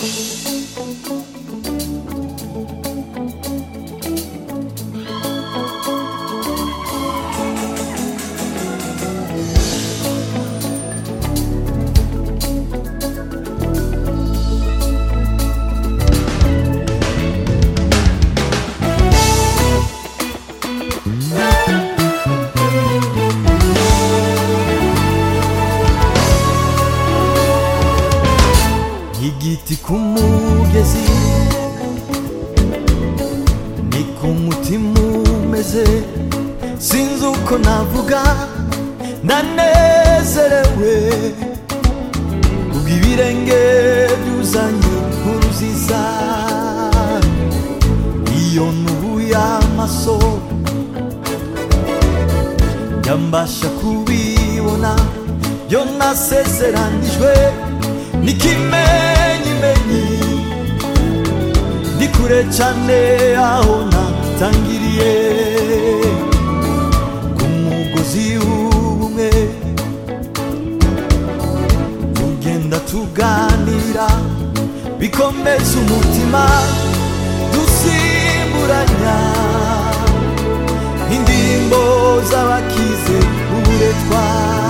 igiti ku mugezi ni ku mutima umeze sinzi uko navuga ndanezerewe kubw'ibirenge byuzanye inkuru nziza iyo nubuye amaso yambasha kubibona byo nasezeranijwe n'ikimenyimenyi ndi kure cyane aho natangiriye ku mugozi w'ubumwe tugenda tuganira bikomeza umutima dusimburanya indirimbo z'abakize uburetwa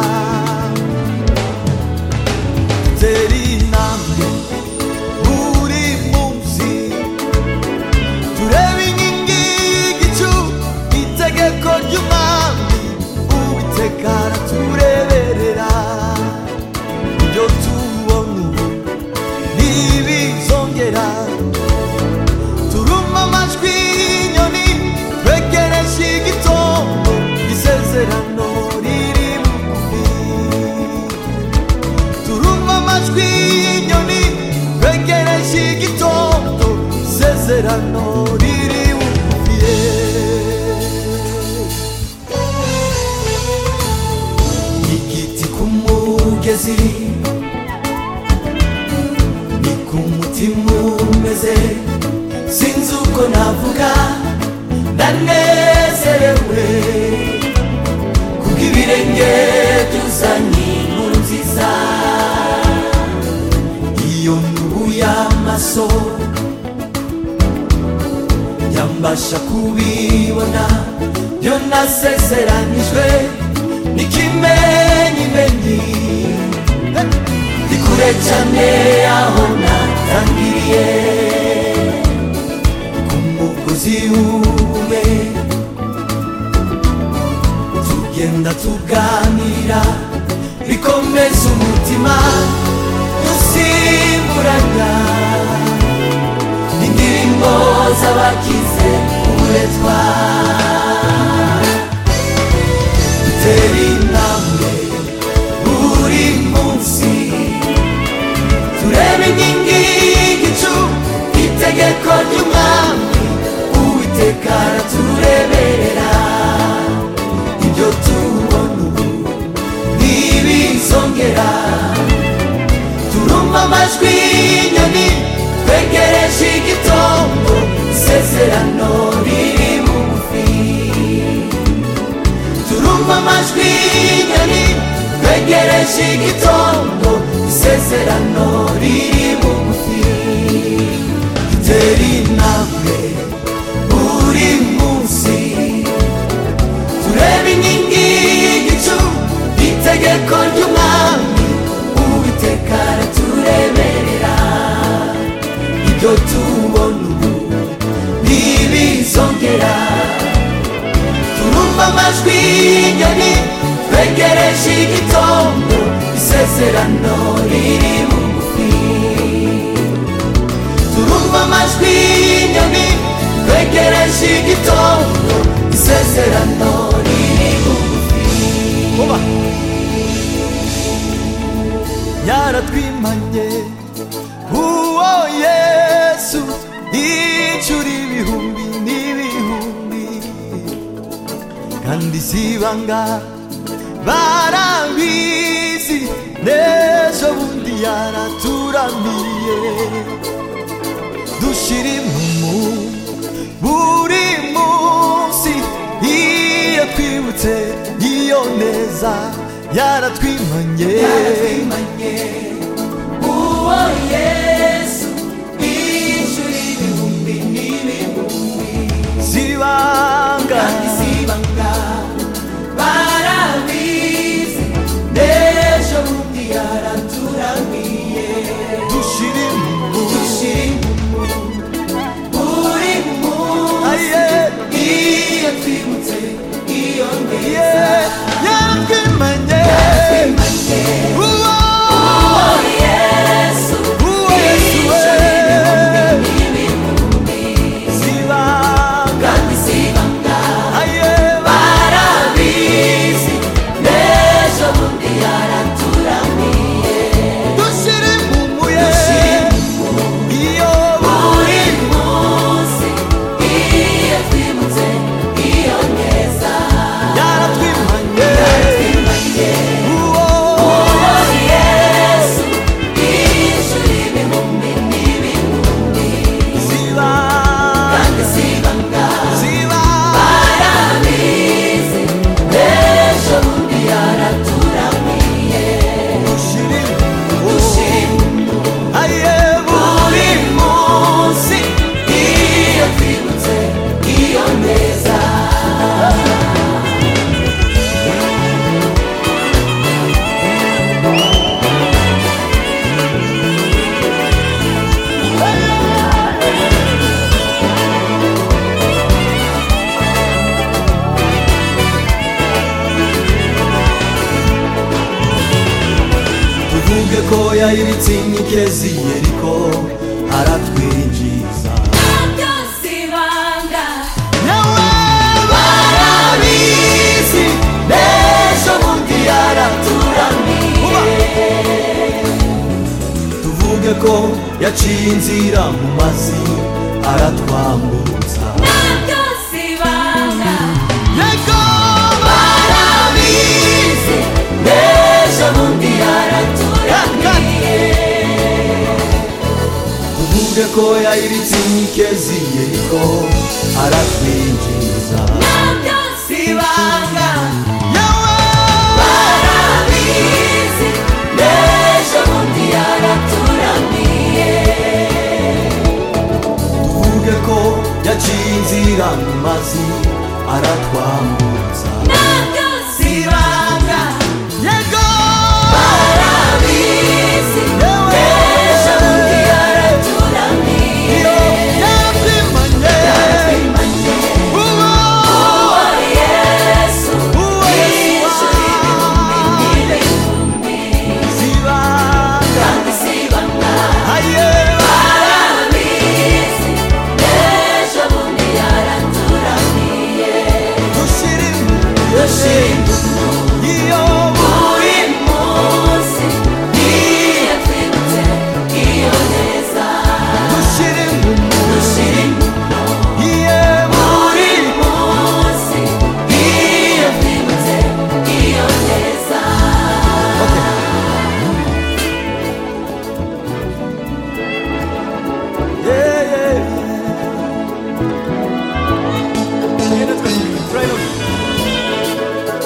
dutera intambwe buri munsi tureba inkingi y'igicu itegeko ry'umwami uwiteka aratureberera ibyo tubona ubu ntibizongera turuma amajwi y'inyoni twegereje igitondo isezerano riri bugufi turumva amajwi y'inyoni twegereje igitondo isezerano riri bugufiye igiti ku mugezi ni ku mutima umeze sinzi uko navuga ndanezerewe kubw'ibirenge byuzanye inkuru nziza iyo nubuye amaso yambasha kubibona byo nasezeranijwe n'ikimenyimenyi ndi kure cyane aho natangiriye ku mugozi w'ubumwe tugenda tuganira bikomeza umutima dusimburanya indirimbo z'abakize uburetwa dutera intambwe buri munsi turebe inkingi y'igicu itegeko ry'umwami uwiteka aratureberera ibyo tubona ubu ntibizongera turumva amajwi y'inyoni twegereje igitondo isezerano riri bugufi turumva amajwi y'inyoni twegereje igitondo isezerano riri bugufi dutera intambwe buri munsi turebe inkingi y'igicu itegeko ry'umwami uwiteka aratureberera ibyo tubona ubu ntibizongera turumva amajwi y'inyoni twegereje igitondo isezerano riri bugufi turumva amajwi y'inyoni twegereje igitondo isezerano riri bugufi vuba yaratwimanye uwo yesu inshuro ibihumbi n'ibihumbi kandi zibanga barabizi n'ejo bundi yaraturamiye dushira impumu buri munsi iyo twibutse iyo neza yaratwimanye uwo yesu tuvuge ko yayiritse inkikezi yeriko aratwinjiza byose ibanga nawe barabizi n'ejo bundi yaraturamiye tuvuge ko yaciye inzira mu mazi aratwambutsa byose ibanga yego barabizi n'ejo bundi yaraturamiye tuvuge ko yayiritse inkikezi yeriko aratwinjiza byose ibanga yawe barabizi n'ejo bundi yaraturamiye tuvuge ko yaciye inzira mu mazi aratwambutsa byose ibanga yego barabizi n'ejo bundi yaraturamiye iyo yabyimanye uwo yesu uwo yesu n'ibihumbi zibanga kandi si ibanga aye barabizi n'ejo bundi yaraturamiye dushire dushinga iyo buri munsi iyo twibutse iyo neza dushire dushinga iye buri munsi iyo twibutse iyo neza yeah yeah Tugenda twese, try it out.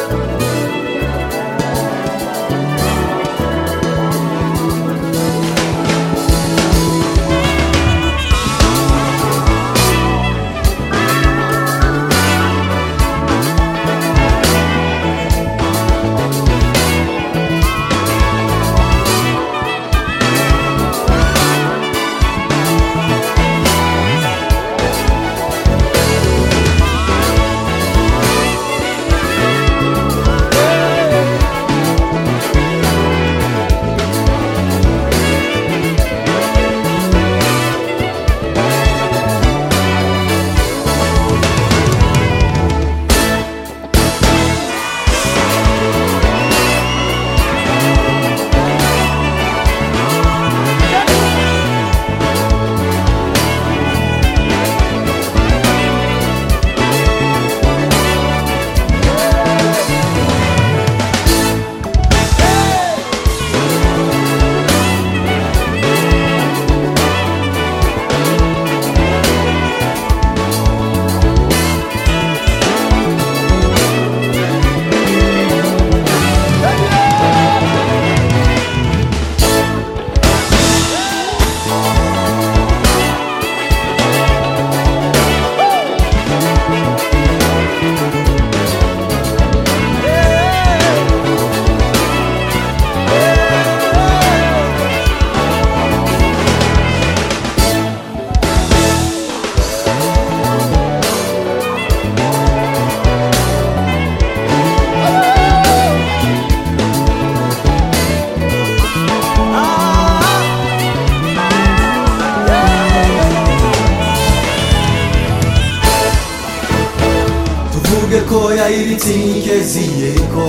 tuvuge ko yayiritse inkikezi yeriko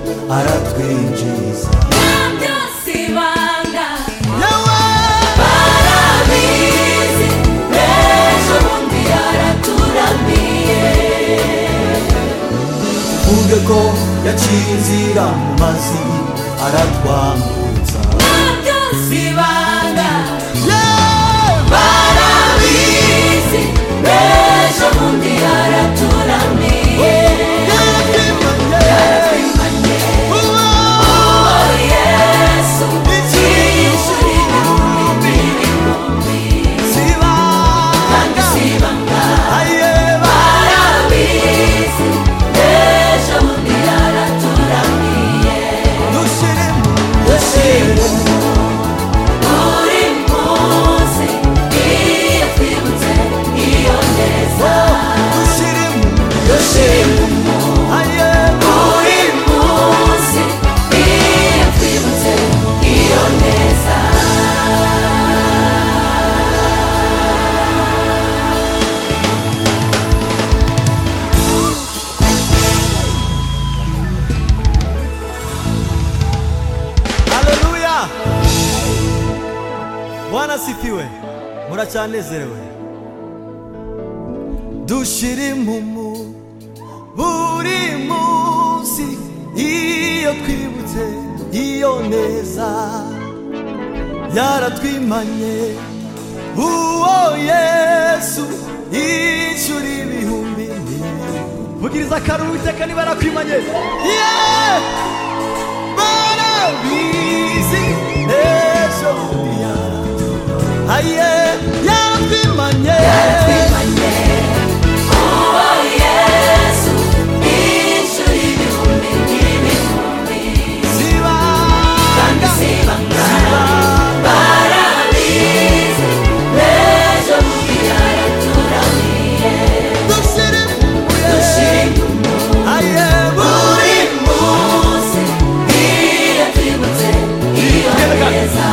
aratwinjiza byose ibanga yawe barabizi n'ejo bundi yaraturamiye tuvuge ko yaciye inzira mu mazi aratwambutsa byose ibanga Yeah! barabizi n'ejo bundi yaraturamiye Yabyimanye. Uwo yesu yishyura ibihumbi n'ibihumbi kandi zibanga si ibanga aye barabizi n'ejo bundi yaraturamiye dushire dushima bwana asifiwe muracyanezerewe dushira impumu buri munsi iyo twibutse iyo neza yaratwimanye uwo yesu inshuro ibihumbi vugiriza akaruru iteka niba yarakwimanye Yeah! barabizi ejo bundi yara- aye yaratwimanye twimanye uwo yesu inshuro ibihumbi n'ibihumbi kandi zibanga si ibanga barabizi ejo bundi yaraturamiye dushira impumu dushira impumu aye buri munsi iyo twibutse iyo neza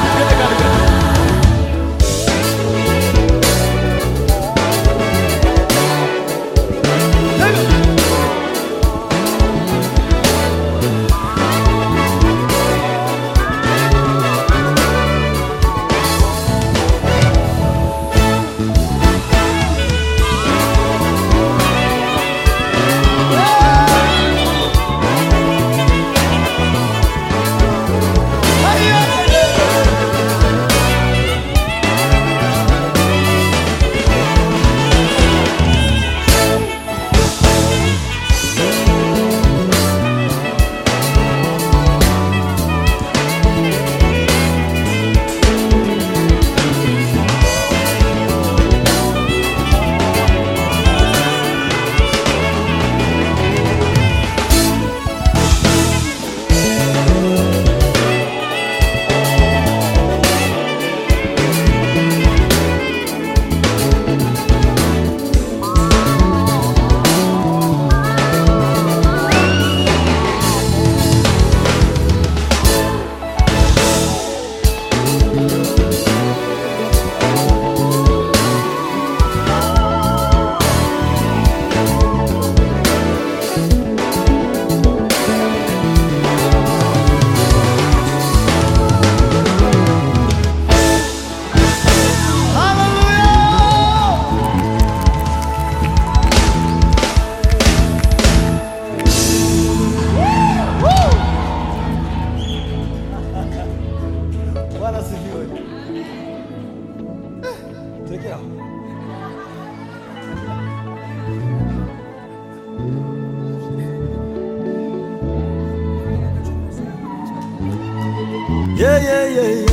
Bwana asifiwe. Tuwekea. Yeah, yeah, yeah, yeah.